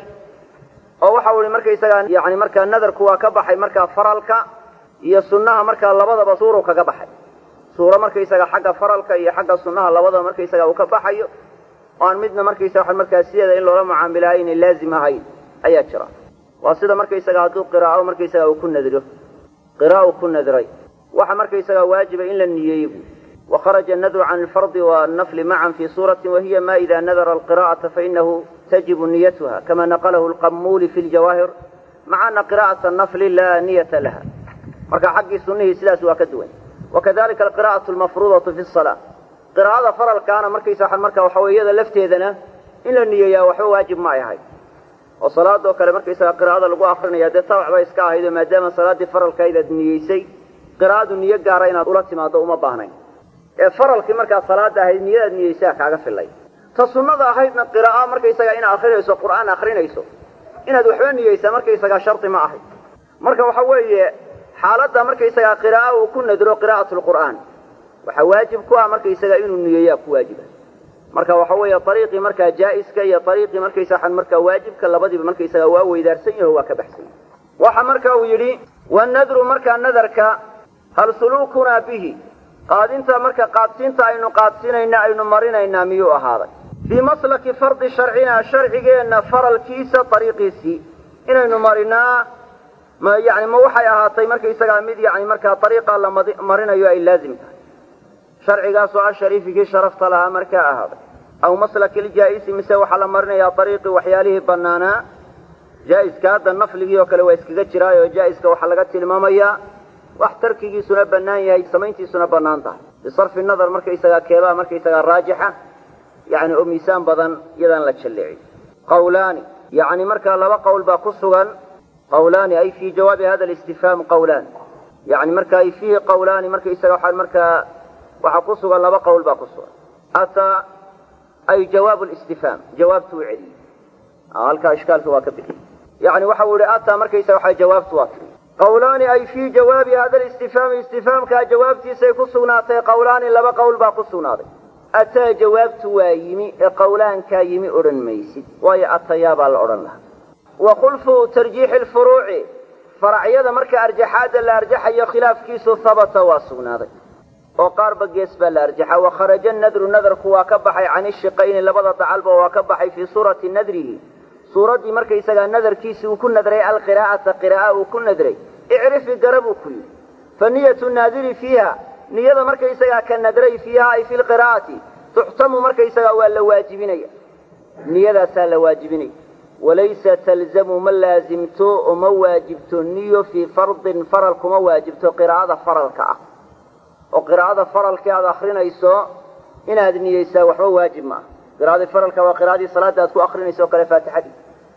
oo waxa ui markaysagaa yani markaa nadarku waa ka baxay markaa faralka iyo sunnaha markaa labadaba suuru kaga baxay suuro markaysaga xagga faralka iyo xagga sunnaha labadaba markaysaga uu ka baxayo oo aan midna markaysa waa markaa sideeda in loola mucaamilayo inay laazim ahayn ayaa jira waa sida markaysaga hadduu qiraao markaysaga uu ku nadro qiraa'u ku nadray waxa markaysaga waajiba in la niyeeyo bu وخرج النذر عن الفرض والنفل معا في صورة وهي ما إذا نذر القراءة فإنه تجب نيتها كما نقله القمول في الجواهر مع أن قراءة النفل لا نية لها marka xaggii sunihii sidaas waa ka duwan wakadalika alqira'atu almafruudatu fi salaa qiraa'ada faralkaana markaysa marka waxa wey iyada lafteedana in la niyeeyaa waxba waajib ma ay ahayd oo salaadoo kale markaysaga qiraa'ada lagu akrinaya dee tabac bay iska ahayd oo maadaama salaaddii faralkayda ad niyeysay qiraa'adu niyo gaara inaad ula timaado uma baahnayn ee faralkii markaa salaada ahayd niyadaad niyeysaa kaaga filay ta sunnada ahaydna qira'a markaysaga inaad akrinayso qur'aan akrinayso inaad waxba niyeysaa markaysagaa shardi ma ahayd marka waxa weeye xaaladda markaysagaa qira'a uu ku nadro qiraa'at lqur'aan waxaa waajib ku ah markaysaga inuu niyeeyaa ku waajiba marka waxa weeye ariiqii markaa jaa'iska iyo ariiqii markaysaa markaa waajibka labadiiba markaysaga waa weydaarsan yaho waa ka baxsan yahi waxa marka uu yidhi wanadru markaa nadarka hal suluukunaa bihi qaadinta marka qaadsiinta aynu qaadsiinayna aynu marinaynaa miyuu ahaaday fii maslaki fardi sharcinaa sharcigeenna faralkiisa ariiqiisii inaynu marinaa ma yani ma waxay ahaatay markaysagaa mid yani markaa ariiqa la marinayo ay laazim tahay sharcigaasoo ashariifi kii sharafta lahaa markaa ahaaday aw maslaki ljaa'isi mise waxaa la marinayaa ariiqii waxyaalihii banaanaa jaa'iska hadda nafligii oo kale waa iskaga jiraayo jaa'iska waxaa laga tilmaamayaa wax tarkigiisuna bannaan yahay samayntiisuna bannaan tahay bisarfi nadar markaysagaa keebaa markaysagaa raajixa yani oo miisaan badan iyadaan la jalleecin qawlaani yani markaa laba qowl baa ku sugan qawlaani ay fii jawaabi hada listifhaam qawlaan yani marka ay fiihi qawlaani markaysaga waxaa markaa waxaa ku sugan laba qowl baa ku sugan ataa ay jawaab listifhaam jawaabtu u celiyey halkaa ishkaalka waa ka bixiyey yani waxa uu yihi ataa markaysaga waxaa jawaabtu waa tiri qawlaani ay fii jawaabi hada listifhaami istifhaamkaa jawaabtiisay ku sugnaatay qawlaani laba qowl baa ku sugnaaday ataa jawaabtu waa yimi ee qawlaankaa yimi odhan maysid waayo atayaa baa la odhan lahaa wa khulfu tarjiixi lfuruuci faracyada marka arjaxaadda la arjaxayo khilaafkiisu habata waa sugnaaday oo qaarba gees baa la arjaxa wa kharaja nadru nadarku waa ka baxay can ishiqayni labada dacalba waa ka baxay fii suurati nadrihi suuraddii markaysagaa nadarkiisii uu ku nadray alqiraa'ata qira'a uu ku nadray icrifi gara buu ku yidhi fa niyatu naadiri fiiha niyada markaysagaa ka nadray fiiha ay fi lqiraa'ati tuxtamu markaysagaa waa la waajibinaya niyadaasaa la waajibinaya walaysa talzamu ma laazimto oo ma waajibto niyo fii fardin faral kuma waajibto qiraa'ada faralka ah oo qiraa'ada faralka aad akrinayso inaad niyeysaa waxba waajib ma ah qiraa'adii faralka waa qiraa'adii salaada aad ku akrinayso o kale faatixadii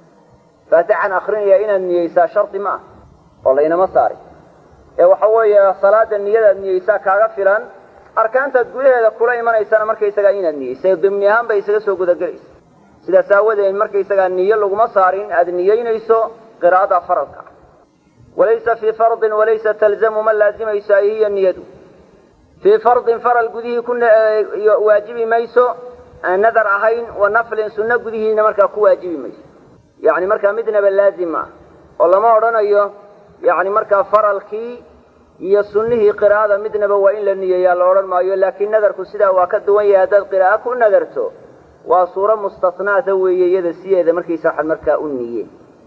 faatixan akrinaya inaad niyeysaa shardi ma ah oo laynama saaray ee waxa weeye salaada niyadaad niyeysaa kaaga filan arkaantaad gudaheeda kula imanaysana markaysagaa inaad niyeysa dimni ahaan bay isaga soo gudagelaysa sidaas aawadeed markaysagaa niyo laguma saarin aad niyeynayso qiraa'ada faralka walaysa fii fardin walaysa talzamu ma laazimayso ay hiya niyadu fii fardin faral gudihii ku waajibi mayso aan nadar ahayn wa naflin sunno gudihiina markaa ku waajibi mayso yacni markaa midnaba laazim ah oo lama odhanayo yacni markaa faralkii iyo sunnihii qiraa'ada midnaba waa in la niyeeyaa la odhan maayo laakiin nadarku sidaa waa ka duwan yahay haddaad qiraa'o ku nadarto waa suuro mustasnaata weeye iyada sideeda markaysa waxaad markaa u niye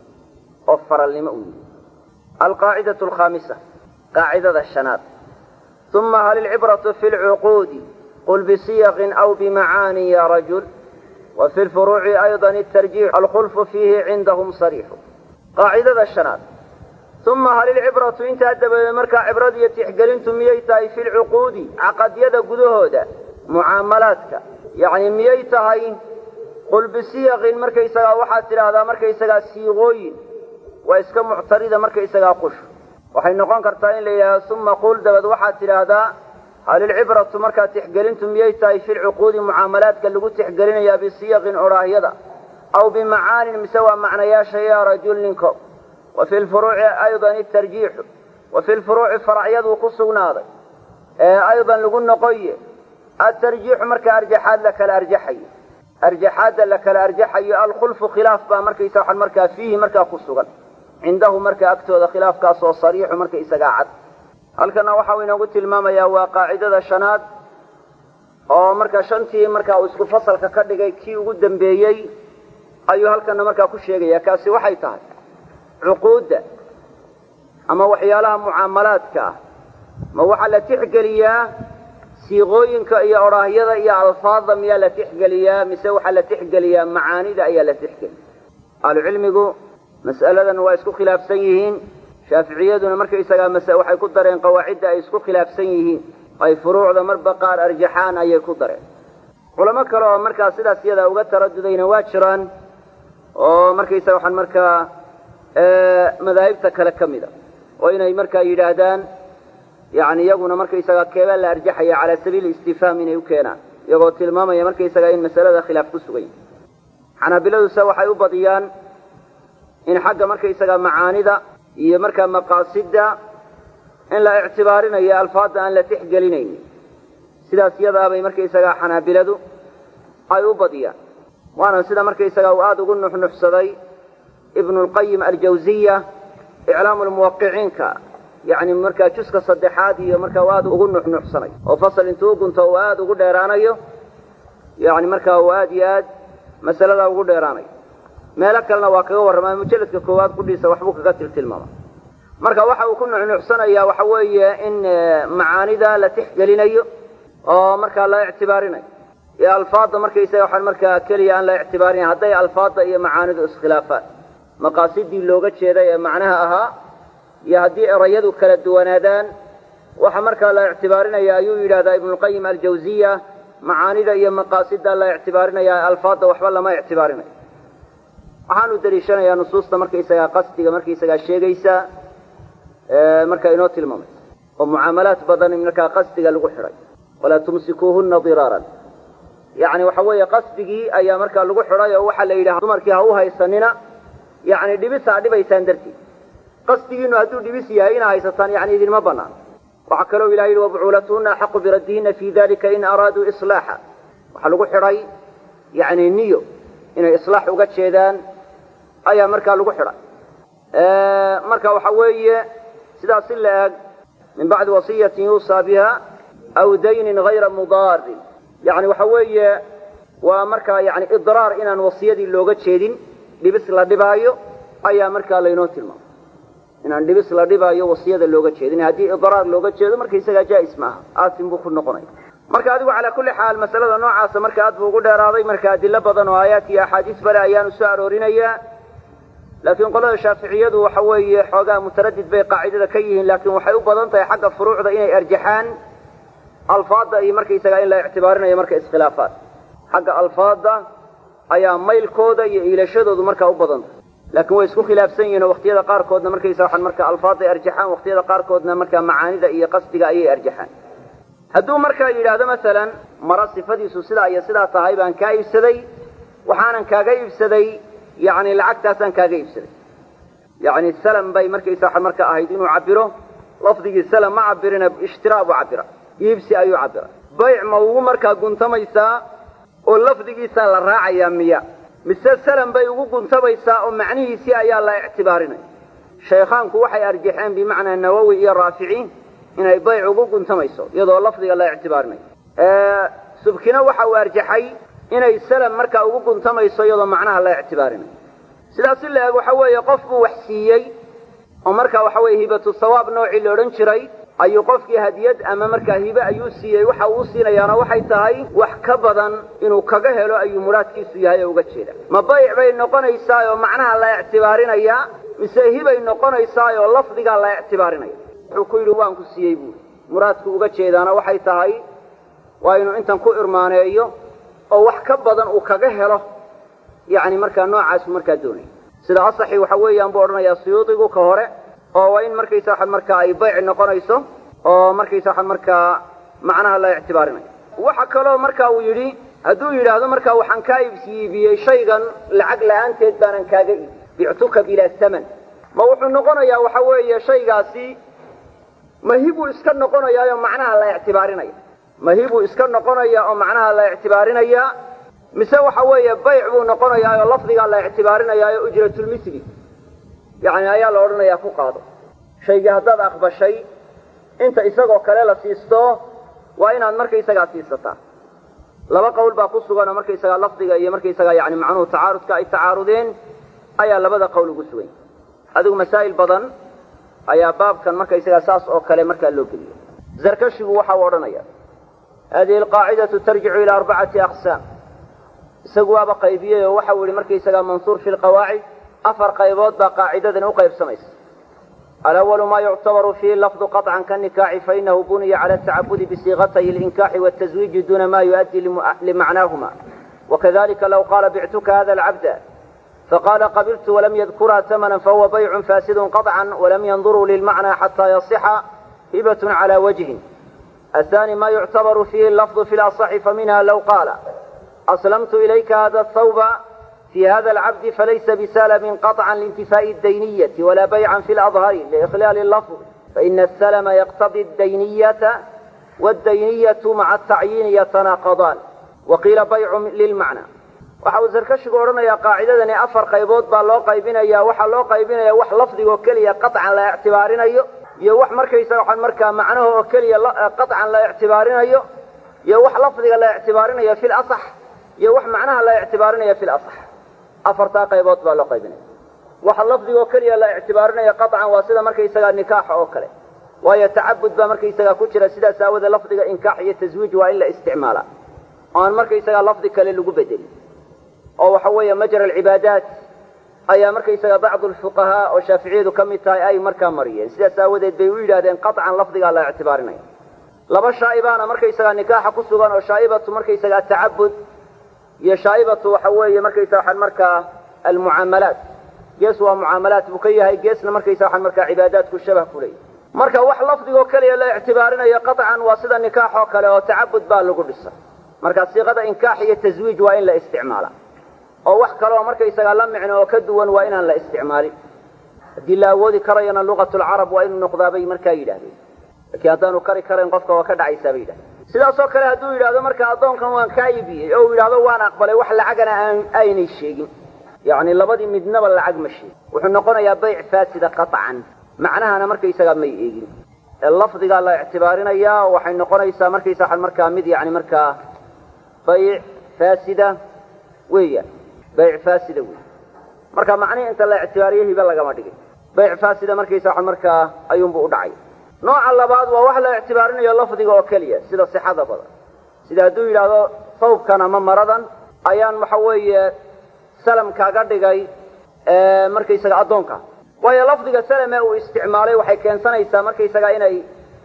oo faralnimo u niye alqaacidatu alkhaamisa qaacidada shanaad uma hal ilcibratu fi lcuquudi qul bisiyaqin aw bimacaanin ya rajul wa fi lfuruuci ayضa atarjiix alkhulfu fiihi cindahum sariixu qaacidada shanaad uma hal ilcibratu intaa dabadeed markaa cibrad iyo tixgelintu miyay tahay fi lcuquudi caqadyada gudahooda mucaamalaadka yacni miyay tahay qul bisiyaqin markaysagaa waxaad tidhaahdaa markaysagaa siiqooyin waa iska muctarida markaysagaa qush waxay noqon kartaa in la yidhahdo uma qul dabad waxaad tidhaahdaa hal ilcibratu markaa tixgelintu miyay tahay fi lcuquudi mucaamalaadka lagu tixgelinayaa bisiyaqin odhaahyada aw bimacaanin mise waa macnayaasha yaa rajul ninko wa fi lfuruuci aydan itarjiixu wa fi lfuruuci faracyaduu ku sugnaaday ee aydan lagu noqoye atarjiixu markaa arjaxaad la kala arjaxayo arjaxaadda la kala arjaxayo alkhulfu khilaaf baa markaysa waxaan markaa fiihi markaa ku sugan cindahu markaa agtooda khilaafkaas oo sariixu marka isagaa cad halkana waxa uu inoogu tilmaamayaa waa qaacidada shanaad oo markaa shantii markaa uu isku fasalka ka dhigay kii ugu dambeeyey ayuu halkana markaa ku sheegaya kaasi waxay tahay cuquudda ama waxyaalaha mucaamalaadka ah ma waxaa la tixgeliyaa siiqooyinka iyo odhaahyada iyo alfaadda miyaa la tixgeliyaa mise waxaa la tixgeliyaa macaanida ayaa la tixgeliya ahlucilmigu mas'aladan waa isku khilaafsan yihiin shaaficiyaduna markaysagaa mase waxay ku dareen qawaacidda ay isku khilaafsan yihiin ay furuucda marba qaar arjaxaan ayay ku dareen culamo kale oo markaa sidaas iyadaa uga taradudayna waa jiraan oo markaysaga waxaan markaa madaahibta kale ka mid a oo inay markaa yidhaahdaan yani iyaguna markaysaga keebaa la arjaxaya calaa sabiili istifhaam inay u keenaan iyagoo tilmaamaya markaysaga in masalada khilaaf ku sugan yahay xanaabiladuse waxay u badiyaan in xagga markaysaga macaanida iyo markaa maqaasidda in la ictibaarinayo alfaadda aan la tixgelinaynin sidaas iyadaabay markaysagaa xanaabiladu ay u badiyaan waana sida markaysaga uu aada ugu nuxnuxsaday ibnu lqayim aljawziya iclaamu lmuwaqiciinka yacni markaa juska saddexaad iyo markaa uu aada ugu nuxnuxsanay oo fasal intuu u gunto uu aada ugu dheeraanayo yani markaa uu aada iyo aad masaladaa ugu dheeraanayo meelo kalena waa kaga warramaa mujalladka koowaad qudhiisa waxbuu kaga tiltilmaama marka waxa uu ku nucnuucsanayaa waxa weeye in macaanida la tixgelinayo oo markaa la ictibaarinayo iyo alfaadda markaysaga waxaan markaa keliya aan la ictibaarinayn hadday alfaadda iyo macaanidu iskhilaafaan maqaasidii looga jeeday ee macnaha ahaa iyo haddii erayadu kala duwanaadaan waxa markaa la ictibaarinaya ayuu yidhahdaa ibnulqayim aljawziya macaanida iyo maqaasida la ictibaarinaya alfaadda waxba lama ictibaarinayo waxaanu daliishanayaa nusuusta markaysagaa qasdiga markaysagaa sheegaysa markaa inoo tilmaamaysa oo mucaamalaad badan markaa qasdiga lagu xidhay walaa tumsikuuhuna diraaran yacni waxa weeye qasdigii ayaa markaa lagu xidhay oo waxaa la yidhaha dumarkii ha u haysanina yacni dhibis ha dhibaysaan dartiid qasdigiinu hadduu dhibis yahay ina haysataan yani idinma banaan waxaa kaloo ilaha yidhi wabucuulatuhuna axaqu biraddihinna fii dalika in araaduu islaaxa waxaa lagu xidhay yani niyo inay islaax uga jeedaan ayaa markaa lagu xidhay marka waxa weeye sidaas si la eg min bacdi wasiyatin yuusaa biha aw daynin hayra mudaarin yani waxa weeye waa markaa yani idraar inaan wasiyadii looga jeedin dhibis la dhibaayo ayaa markaa laynoo tilmaamay inaan dhibis la dhibaayo wasiyada looga jeedin haddii idraar looga jeedo markaysagaa jaa'is maaha aasim buu ku noqonaya marka adigu calaa kulli xaal masalada noocaasa marka aad buu ugu dheeraaday marka adilo badan oo aayaat iyo axaadiis bale ayaanu soo aroorinayaa laakiin qolada shaaficiyadu waxa weeye xoogaa mutaradid bay qaacidada ka yihiin laakiin waxay u badan tahay xagga furuucda inay arjaxaan alfaadda iyo markaysagaa in la ictibaarinayo marka iskhilaafaan xagga alfaadda ayaa maylkooda iyo iilashadoodu markaa u badan tahay laakiin way isku khilaafsan yihin oo waqtiyada qaarkoodna markaysa waxaan marka alfaadday arjaxaan waqtiyada qaarkoodna markaa macaanida iyo qasdiga ayay arjaxaan hadduu markaa yidhaahdo masalan mara sifadiisu sidaa iyo sidaa tahay baan kaa iibsaday waxaanan kaaga iibsaday yani lacagtaasaan kaaga iibsaday yani salam bay markaysa waxaa marka ahayd inuu cabiro lafdigii salam ma cabirina ishtiraa buu cabira iibsi ayuu cabira bayc ma ugu markaa guntamaysaa oo lafdigiisaa la raacayaa miya mise salam bay ugu guntamaysaa oo macnihiisii ayaa la ictibaarinaya shaykhaanku waxay arjaxeen bimacnaa nawowi iyo raafici inay bayc ugu guntamayso iyadoo lafdiga la ictibaarinayo subkina waxa uu arjaxay inay salam markaa ugu guntamayso iyadoo macnaha la ictibaarinayo sidaas si la eg waxa weeye qof buu wax siiyey oo markaa waxa weye hibatu sawaab noocii la odhan jiray ayuu qofkii hadiyad ama markaa hibe ayuu siiyey waxa uu siinayaana waxay tahay wax ka badan inuu kaga helo ayuu muraadkiisu yahay oo uga jeeda ma bayc bay noqonaysaa oo macnaha la ictibaarinayaa mise hibay noqonaysaa oo lafdigaa la ictibaarinaya wuxuu ku yidhi waan ku siiyey buuri muraadku uga jeedaana waxay tahay waa inuu intan ku irmaaneeyo oo wax ka badan uu kaga helo yacni markaa noocaasu markaa doonaya sida asaxi waxa weeyaan buu odhanayaa suyuudigu ka hore oo waa in markaysa waxan markaa ay bayc noqonayso oo markaysa waxan markaa macnaha la ictibaarinayo waxa kaloo marka uu yidhi hadduu yidhaahdo markaa waxaan kaa iibsiibiyey shaygan lacag la-aanteed baanan kaaga iibi bictuka bilaa saman ma wuxuu noqonayaa waxa weeye shaygaasi mahibuu iska noqonayaayo macnaha la ictibaarinaya mahibuu iska noqonaya oo macnaha la ictibaarinaya mise waxa weeye bayc buu noqonayaa oo lafdigaa la ictibaarinayaayo ujratulmisli yani ayaa la odhanayaa ku qaado shaygii haddaad aqbashay inta isagoo kale la siisto waa inaad markaysagaa siisataa laba qowl baa ku sugan oo markaysagaa lafdiga iyo markaysagaa yani macnuhu tacaarudka ay tacaarudeen ayaa labada qowl ugu sugan adigu masaa'il badan ayaa baabkan markaysagaa saas oo kale markaa loo geliyo zarkashigu waxa uu odhanaya hadihi alqaacidatu tarjicu ilaa arbacati aqsaam isagu waaba qaybiyey oo waxau yihi markaysagaa mansuur fi lqawaacid afar qaybood baa qaacidadan u qaybsamaysa alawalu ma yuctabaru fiihi lafdu qaطcan kanikaaxi fainahu buniya cala atacabudi bisiiqatay اlinkaaxi wاtaswiiji duna ma yuؤaddi limacnaahuma wakadalika law qaala bictuka hada alcabda faqala qabiltu walam yadkurha tamana fahuwa baycu faasidu qaطcan walam yanduruu lilmacna xata yasixa hibat cala wajhin athani ma yuctabaru fiihi lafdu fi laصxi faminha law qaala aslamtu ilayka hada athawba في هذا العبد فليس بسلم قطعا لانتفاء الدينية ولا بيعا في الأظهر لإخلال اللفظ فإن السلم يقتضي الدينية والدينية مع التعيين يتناقضان وقيل بيع للمعنى waxa uu sarkashigu odhanayaa qaacidadani afar qaybood baa loo qaybinayaa waxaa loo qaybinaya wax lafdigo keliya qaطcan la ictibaarinayo iyo wax markaysa waxaan markaa macnaha oo keliya qaطcan la ictibaarinayo iyo wax lafdiga la ictibaarinayo fi laصx iyo wax macnaha la ictibaarinayo fi laصx afartaa qaybood baa loo qaybinaya waxa lafdigoo keliya la ictibaarinaya qaطcan waa sida markaysagaa nikaaxa oo kale waayo tacabud baa markaysagaa ku jira sidaas aawadee lafdiga inkaax iyo taswiij waa in la isticmaalaa oo aan markaysagaa lafdi kale lagu bedelin oo waxa weeye majra alcibaadaat ayaa markaysaga bacdu alfuqahaa oo shaaficiyadu ka mid tahay ay markaa mariyeen sidaas aawadeed bay u yidhahdeen qaطcan lafdigaa la ictibaarinaya laba shaa'ibaana markaysagaa nikaaxa ku sugan oo shaa'ibatu markaysagaa tacabud iyo shaa'ibatu waxa weeye markaysaga waxaan markaa almucaamalaat gees waa mucaamalaat buu ka yahay geesna markaysa waxaan markaa cibaadaadku shabah ku leeyahy marka wax lafdigoo keliya la ictibaarinayo qaطcan waa sida nikaax oo kale oo tacabud baa lagu dhisa marka siiqada inkaax iyo taswiij waa in la isticmaala oo wax kaleoo markaysagaa la micno oo ka duwan waa inaan la isticmaalin haddii la awoodi karayana luqat lcarab waa inuu noqdaa bay markaa yidhahdeen laakiin haddaanu kari karayn qofka waa ka dhacaysaa bay yidhahdeen sidaasoo kale hadduu yidhahdo marka addoonkan waan kaa iibiyey oo uu yidhahdo waan aqbalay wax lacagana aan aynay sheegin yacni labadii midnaba lacag ma sheegin wuxuu noqonayaa bayc faasida qaطcan macnahana markaysagaa may eegin ee lafdigaa la ictibaarinayaa waxay noqonaysaa markaysa waxaan markaa mid yani markaa bayc faasida weeyaan bayc faasida wey marka macnihi inta la ictibaariyo hibe lagama dhigin bayc faasida markaysa waxaan markaa ayuunbuu u dhacay nooca labaad waa wax la ictibaarinayo lafdiga oo keliya sida sixada badan sida hadduu yidhaahdo sawbkan ama maradan ayaan waxa weeye salam kaaga dhigay markaysaga addoonka waayo lafdiga salame uu isticmaalay waxay keensanaysaa markaysaga inay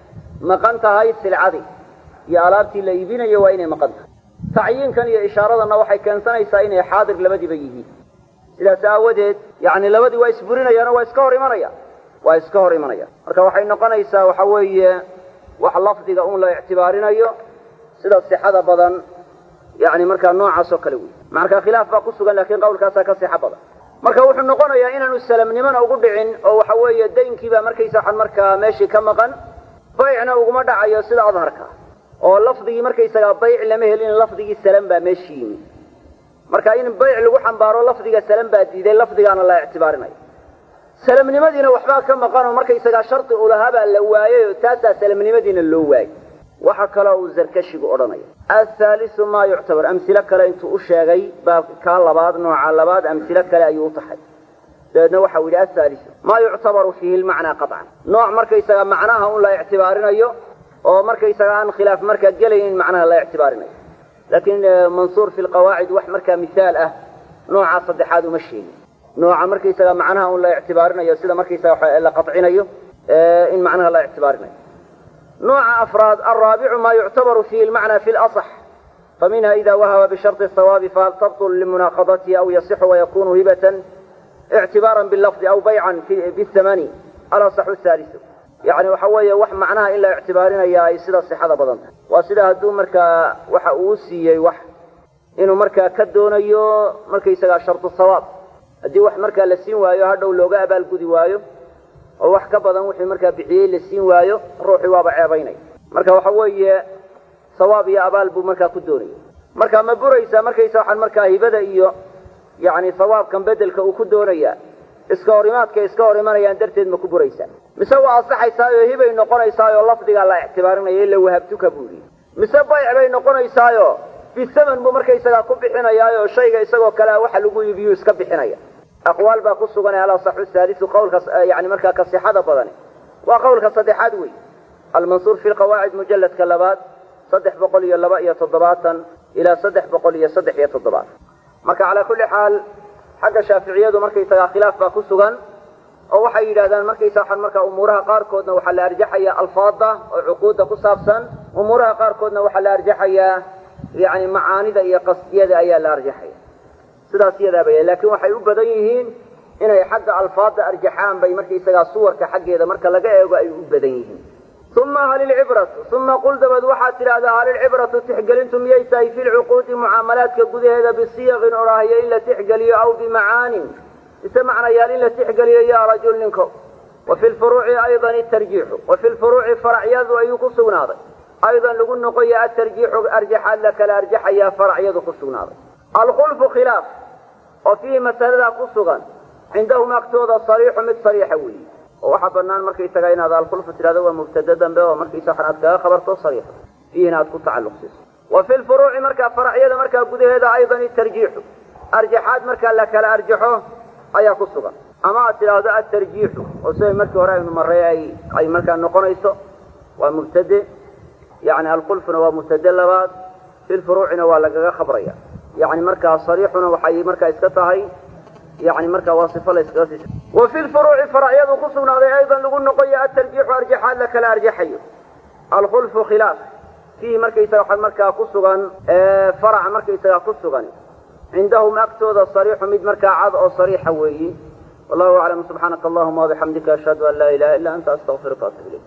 maqan tahay silcadii iyo alaabtii la iibinayo waa inay maqan tahay tacyiinkan iyo ishaaradanna waxay keensanaysaa inay xaadir labadiiba yihiin sidaas aawadeed yani labadii waa isburinayaan oo waa iska hor imanaya waa iska hor imanaya marka waxay noqonaysaa waxa weeye wax lafdiga un la ictibaarinayo sida sixada badan yani markaa noocaas oo kale wey marka khilaaf baa ku sugan lakin qawlkaasaa ka sixa badan marka wuxuu noqonayaa inaanu salamnimona ugu dhicin oo waxa weeye daynkiibaa markaysa waxaan markaa meeshii ka maqan baycna uguma dhacayo sida adharka oo lafdigii markaysagaa bayc lama helin lafdigii salam baa meeshii yimi marka in bayc lagu xambaaro lafdiga salam baa diiday lafdigaana la ictibaarinayo salamnimadiina waxbaa ka maqan oo markaysagaa shardi ulahabaa la waayey oo taasaa salamnimadiina loo waayey waxa kaloo uu zarkashigu odhanaya athaalisu maa yuctabar amsilo kale intuu u sheegay baa kaa labaad nooca labaad amsilo kale ayuu u taxay dabeedna waxau yidhi athaalisu maa yuctabaru fiihi lmacnaa qaطcan nooc markaysaga macnaha un la ictibaarinayo oo markaysaga aan khilaaf markaa gelaynin macnaha la ictibaarinayo laakiin mansuur fi lqawaacid wax markaa mihaal ah noocaa saddexaad uma sheegin nooca markaysaga macnaha un la ictibaarinayo sida markaysaga la qaطcinayo in macnaha la ictibaarinayo nooca afraad alraabicu maa yuctabaru fiihi lmacna fi laصx faminha ida wahaba bisharطi الsawaabi fahal tabطl limunaaqadatihi aw yasixu wayakunu hibatan ictibaara bilafdi aw baycan bihamani alaصxu haalisu yani waxa weeye wax macnaha in la ictibaarinaya ay sida sixada badan tahay waa sida hadduu markaa waxa uu siiyey wax inuu markaa ka doonayo markaysagaa sharطu sawaab haddii wax markaa la siin waayo hadhow looga abaalgudi waayo oo wax ka badan wixii markaa bixiyey la siin waayo ruuxii waaba ceebaynaya marka waxa weeye sawaab iyo abaal buu markaa ku doonaya marka ma buraysaa markaysa waxaan markaa hibada iyo yani sawaabkan bedelka uu ku doonaya iska horimaadka iska hor imanayaan darteed ma ku buraysaa mise waa asaxaysaayo hibay noqonaysaayo lafdigaa la ictibaarinaya ila wahabtuka buu yidhi mise bayc bay noqonaysaayo bisaman buu markaysagaa ku bixinayaayo shayga isagoo kalea waxa lagu iibiyu iska bixinaya aqwaal baa ku sugan alasaxu haalisu qawlka yani markaa ka sixada badani waa qawlka saddexaad wey almansuur fi lqawaacid mujalladka labaad saddex boqol iyo laba iyo toddobaatan ilaa saddex boqol iyo saddex iyo toddobaatan marka calaa kulli xaal xagga shaaficiyadu markaysagaa khilaaf baa ku sugan oo waxay yidhahdaan markaysa waxaan markaa umuuraha qaarkoodna waxaa la arjaxayaa alfaada oo cuquudda ku saabsan umuuraha qaarkoodna waxaa la arjaxayaa yani macaanida iyo qasdiyada ayaa la arjaxaya sidaas iyadaaba laakiin waxay u badan yihiin inay xagga alfaada arjaxaan bay markaysagaa suwarka xaggeeda marka laga eego ay u badan yihiin uma halilcibratu uma qul dabad waxaad tidhahdaa halilcibratu tixgelintu miyay tahay fi lcuquudi mucaamalaadka gudaheeda bisiyaqin odhaahiyo in la tixgeliyo aw bimacaanin ise macnayaal in la tixgeliyo yaa rajul ninko wa fi lfuruuci aydan itarjiixu wa fi lfuruuci faracyadu ayuu ku sugnaaday aydan lagu noqoya atarjiixu arjaxaad la kala arjaxayaa faracyadu ku sugnaaday alkhulfu khilaaf oo fiihi masaladaa ku sugan cindahum agtooda sariixu mid sariixa weeye oo waxaa banaan markaysaga inaad alkhulfu tidhahdo waa mubtada dambe oo markaysa waxan aad kaga khabarto sariixa fiihina aad ku tacalluq siiso wa fi lfuruuci markaa faracyada markaa gudaheeda aydan itarjiixu arjaxaad markaa la kala arjaxo ayaa ku sugan ama aad tidhaahdo atarjiixu oo siday markii hore aynu marray ay ay markaa noqonayso waa mubtade yani alkhulfuna waa mubtade labaad fi lfuruucina waa lagaga khabraya yani markaa sariixuna waxay markaa iska tahay yani markaa waa sifo la iskaga sii wa fi lfuruuci faracyadu ku sugnaaday aydan lagu noqoyo atarjiixu arjaxaad la kala arjaxayo alkhulfu khilaaf fiihi markaysaga waxa markaa ku sugan faraca markaysaga ku sugan cindahum agtooda sariixu mid markaa cad oo sariixa weeyi wallahu aclam subxaanaka allahuma wabixamdika ashhadu an laa ilaha illa anta astaqfiruka atub ilayk